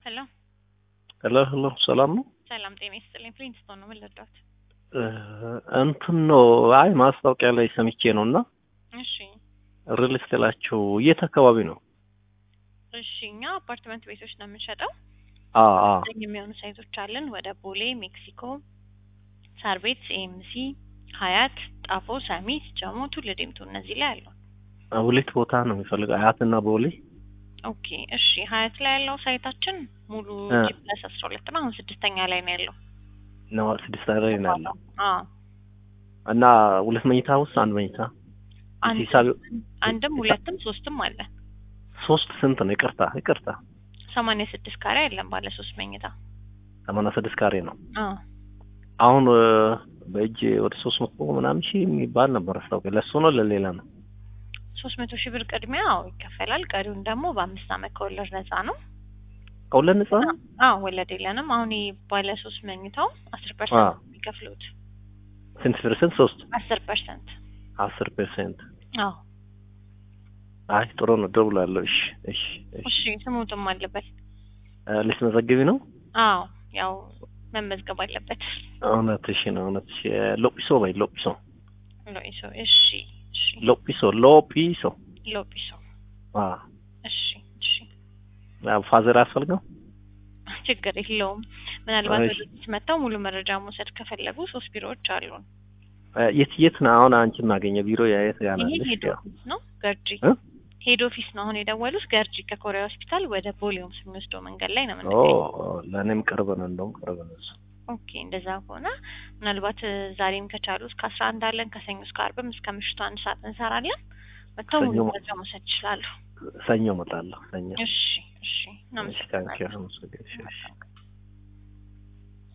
ሄሎ ሄሎ ሄሎ፣ ሰላም ነው? ሰላም ጤና ይስጥልኝ። ፍሊንስቶን ነው ምን ልርዳዎት? እንትን ነው። አይ ማስታወቂያ ላይ ሰምቼ ነው እና እሺ ሪል ስቴላችሁ የት አካባቢ ነው? እሺ እኛ አፓርትመንት ቤቶች ነው የምንሸጠው። አ አ ዘጠኝ የሚሆኑ ሳይቶች አለን። ወደ ቦሌ፣ ሜክሲኮ፣ ሳር ቤት፣ ኤምሲ፣ ሀያት፣ ጣፎ፣ ሰሚት፣ ጀሞ፣ ቱሉ ዲምቱ እነዚህ ላይ አሉ። ሁለት ቦታ ነው የሚፈልገው አያትና ቦሌ። ኦኬ እሺ ሀያት ላይ ያለው ሳይታችን ሙሉ እ። ጂ ፕለስ አስራ ሁለት ነው። አሁን ስድስተኛ ላይ ነው ያለው። ነው ስድስት ላይ ነው ያለው አዎ እና ሁለት መኝታ ውስጥ አንድ መኝታ አንድ ሂሳብ አንድም ሁለትም ሶስትም አለ። ሶስት ስንት ነው? ይቅርታ ይቅርታ፣ ሰማንያ ስድስት ካሬ አለን ባለ ሶስት መኝታ። ሰማንያ ስድስት ካሬ ነው። አዎ አሁን እ፣ በእጅ ወደ ሶስት መቶ ምናምን ሺህ የሚባል ነበር አስታውቂያ። ለእሱ ነው ለሌላ ነው? ሶስት መቶ ሺህ ብር ቅድሚያ አዎ ይከፈላል። ቀሪውን ደግሞ በአምስት አመት ከወለድ ነፃ ነው። ከሁለት ነጻ ነው? አዎ ወለድ የለንም። አሁን ይሄ ባለ ሶስት መኝታው አስር አዎ። ፐርሰንት የሚከፍሉት ስንት ፐርሰንት? ሶስት አስር ፐርሰንት አስር ፐርሰንት። አዎ አይ ጥሩ ነው። ደውላለሁ። እሺ እሺ እሺ። እሺ ስሙትም አለበት። እ፣ ልትመዘግቢ ነው? አዎ ያው መመዝገብ አለበት። እውነትሽ ነው። እውነትሽ እ፣ ሎጲሶ በይ ሎጲሶ ሎኢሶ እሺ እሺ ሎጲሶ ሎጲሶ። ሎጲሶ አ እሺ እሺ ያው ፋዘር አያስፈልገው? ችግር የለውም። ምናልባት እሺ። ወደዚህ መጥተው ሙሉ መረጃ መውሰድ ከፈለጉ ሶስት ቢሮዎች አሉን። እ፣ የት የት ነው አሁን አንቺን ማገኘው? ቢሮ የት ይሄ ያላለሽ? ሄድ ኦፊስ ነው ገርጂ እ? ሄድ ኦፊስ ነው አሁን የደወሉት ገርጂ ከኮሪያ ሆስፒታል ወደ ቦሌውም የሚወስደው መንገድ ላይ ነው ኦ የምንገኘው። ለእኔም ቅርብ ነው፣ እንደውም ቅርብ ነው እሱ። ኦኬ እንደዛ ከሆነ ምናልባት እ፣ ዛሬም ከቻሉ እስከ አስራ አንድ አለን ከሰኞ እስከ አርብም እስከ ምሽቱ አንድ ሰዓት እንሰራለን። መጥተው ሙሉ ሰኞ- መረጃ መውሰድ ይችላሉ። ሰኞ እመጣለሁ። ሰኞ እሺ እሺ እሺ፣ ታንኪዩ እናመሰግናለን። አመሰግናለሁ። እሺ፣ እሺ።